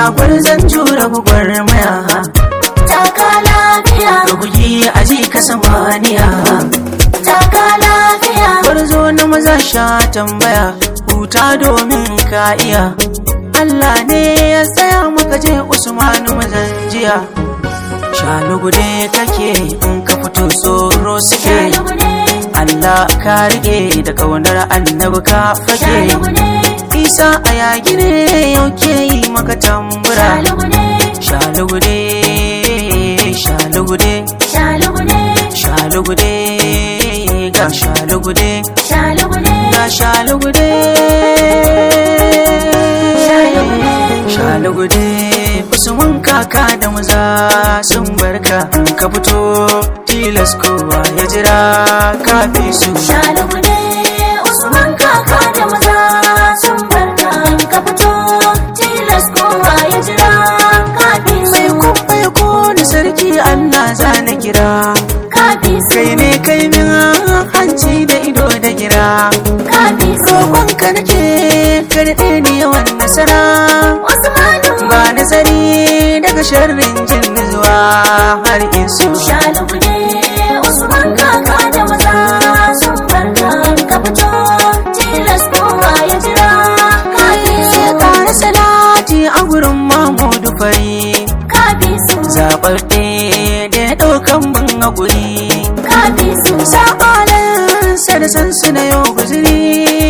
gwarzon jura gwagwarmaya taka lafiya rugugi a ji ka samaniya taka lafiya gwarzo na maza sha tambaya huta domin ka iya Allah ne ya tsaya maka je Usmanu mazan jiya shalugude kake in ka fito tsoro suke shalugune Allah ka rike da kaunar annabi ka fage shalugune isa a yaki ne yau ke yi maka tambura shalugune shalugude shalugude shalugune shalugude ga shalugude shalugune ga shalugude Shalugude. shalugude usman kaka da maza sun barka ka fito tilas kowa ya jira ka fi su shalugune usman kaka da maza sun barka ka fito tilas kowa ya jira kafi mai su kuma ya kone sarki allah za na kira kafi su kai ne kai min hanci da ido da gira kafi su roƙonka nake karɗe ni yawan nasara usmanu ba nazari daga sharrin jin zuwa har isu shalugune usman kaka da maza sun barka ka fito tilas kowa ya jira kafi su ya ƙara salati a gurin mamudu fari kafi su zaɓaɓɓe da ya ɗaukan mun haƙuri kafi su sa'alansa da sansu na yau guzuri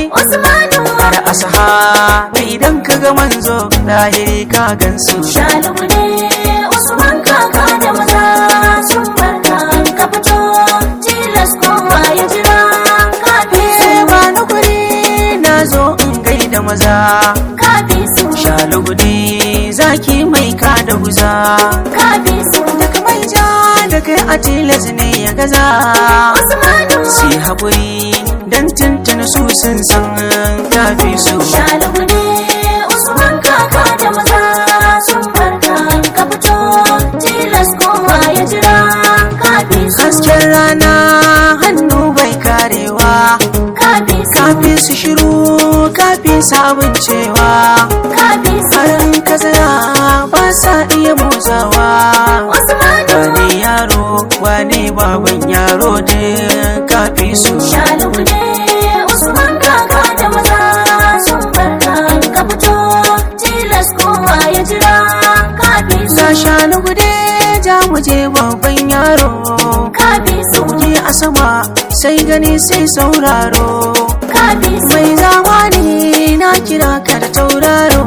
usmanu da asaha da idan ka ga manzo lahiri ka gansu Shalugune Usman kaka da maza sun barka ka fito tilas kowa ya jira kafi su Eh, ba ni guri na zo in gaida maza kafi su shalugudi zaki mai ka da guza kafi su daga mai ja da kai a tilas ne ya gaza Usmanu si haƙuri don tuntun su sun san kafi su Shalugune Usman kaka da maza sun barka ka fito tilas kowa ya jira kafi su hasken rana hannu bai karewa kafi su kafi su shiru kafi sabon cewa kafi su farin kazara ba sa iya motsawa Usmanu wane yaro wane baban yaro da kafi su Shalugune Usman kaka da maza sun barka ka fito tilas kowa ya jira kafi su ga shanu gude ja mu je babban yaro kafi su sauke a sama sai gani sai sauraro kafi su mai zamani na kira ka da tauraro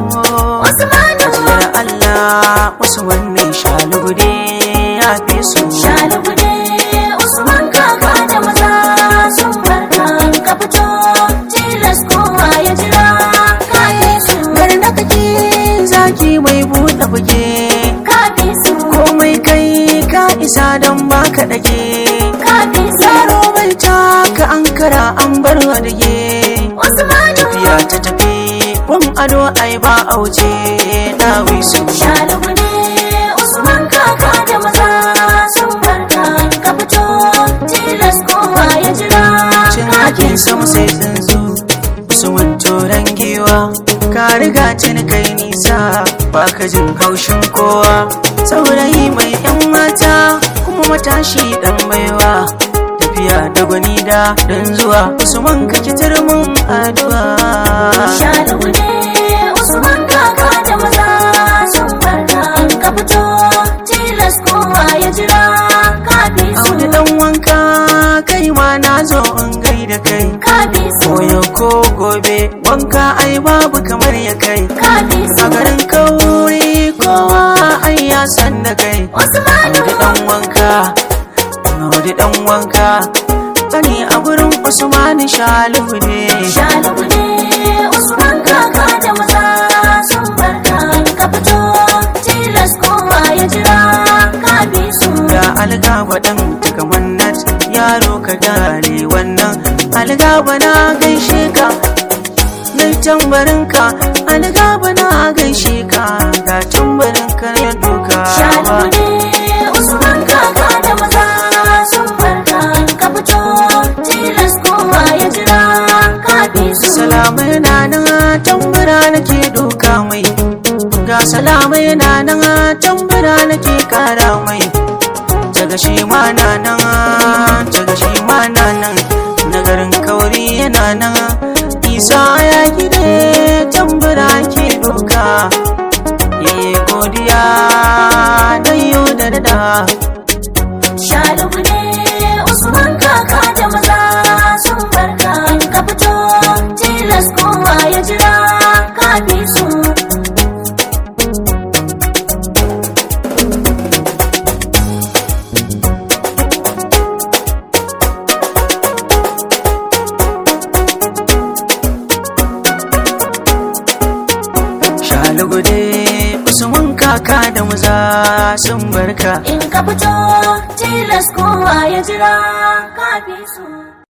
Usmanu Yar Allah wasu wannan shanu gude ya fi su Shalugune Usman kaka da maza sun barka ka fito tilas kowa ya jira kafi su Gar da kake zaki mai buɗe buge kafi su komai kai ka isa don baka dage kafi su yaro bai taka ankara an bar wadage Usmanu tafiya ta tafi wan ado ai ba auce dawi su Shalugune Usman kaka da maza sun barka ka fito tilas kowa ya jira cin hakin sama sai tsuntsu su turan giwa ka riga cin kai nisa ba ka jin haushin kowa saurayi mai yan mata kuma matashi dan baiwa tafiya da gwani da dan zuwa usman ka kitar mun addu'a Shalugune Usman kaka da maza sun barka ka fito tilas kowa ya jira kafi su Audu dan wanka kai ma na zo in gaida kai kafi su koyo ko gobe wanka ai babu kamar ya kai kafi su a garin kauri kowa ai ya san da kai Usmanu Audu dan wanka Audu dan wanka Sani a gurin Usmani Shalu ne Shalugune Usman kaka da maza sun barka ka fito tilas kowa ya jira kafi su Ga algaba dan tuka mannat yaro ka gane wannan algaba na gaishe ka Nai tambarinka algaba na gaishe ka ga tambarinka ya doka Shalugune Usman kaka da maza sun barka ka fito tilas kowa ya jira kafi su Salamai na nan tambura nake doka mai ga kalamai na nan tambura nake kara mai daga shi ma na nan daga shi ma na nan nagarin kauri yana nan isa ya gide tambura ke doka yayi godiya da yau da da Shalugu ne Usman kaka da maza sun barka in ka fito tilas kowa ya jira kafi su. shalugude usman kaka da maza sun barka In ka fito tilas kowa ya jira kafi su.